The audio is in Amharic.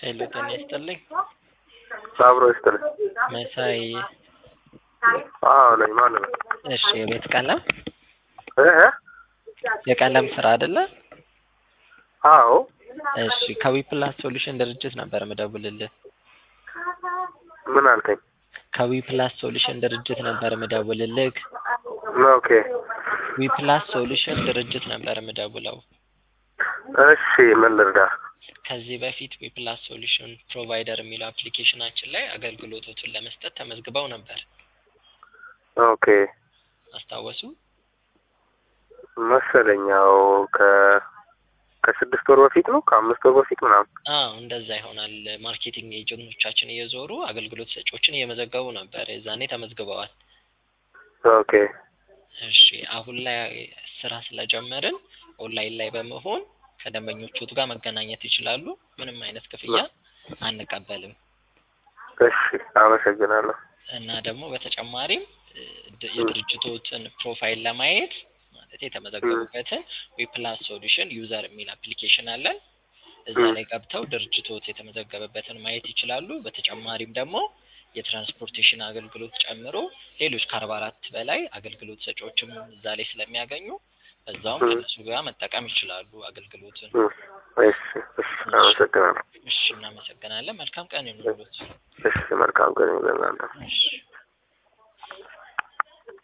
ሄሎ ጤና ይስጥልኝ። አብሮ ይስጥልኝ። መሳይ አዎ ነኝ። ማን ነው? እሺ የቤት ቀለም እህ የቀለም ስራ አይደለ? አዎ እሺ ከዊፕላስ ሶሉሽን ድርጅት ነበር ምደውልልህ። ምን አልከኝ? ከዊፕላስ ሶሉሽን ድርጅት ነበር ምደውልልህ። ኦኬ ዊፕላስ ሶሉሽን ድርጅት ነበር ምደውለው። እሺ ምን ልርዳ? ከዚህ በፊት ዊፕላስ ሶሉሽን ፕሮቫይደር የሚለው አፕሊኬሽናችን ላይ አገልግሎቶችን ለመስጠት ተመዝግበው ነበር። ኦኬ አስታወሱ? መሰለኝ ያው ከ ከስድስት ወር በፊት ነው ከአምስት ወር በፊት ምናምን። አዎ እንደዛ ይሆናል። ማርኬቲንግ ኤጀንቶቻችን እየዞሩ አገልግሎት ሰጪዎችን እየመዘገቡ ነበር። የዛኔ ተመዝግበዋል። ኦኬ እሺ አሁን ላይ ስራ ስለጀመርን ኦንላይን ላይ በመሆን ከደንበኞቹ ጋር መገናኘት ይችላሉ። ምንም አይነት ክፍያ አንቀበልም እሺ አመሰግናለሁ። እና ደግሞ በተጨማሪም እ ድ- የድርጅቶችን ፕሮፋይል ለማየት ማለት የተመዘገቡበትን ዊፕላስ ሶሉሽን ዩዘር የሚል አፕሊኬሽን አለን። እዛ ም። ላይ ገብተው ድርጅቶት የተመዘገበበትን ማየት ይችላሉ። በተጨማሪም ደግሞ የትራንስፖርቴሽን አገልግሎት ጨምሮ ሌሎች ከአርባ አራት በላይ አገልግሎት ሰጪዎችም እዛ ላይ ስለሚያገኙ በዛውም ም። ከነሱ ጋር መጠቀም ይችላሉ አገልግሎትን። እም፣ እሺ እሺ አመሰግናለሁ። እሺ እናመሰግናለን። መልካም ቀን ይሁንልዎት። እሺ መልካም ቀን ይሁንልህ። እሺ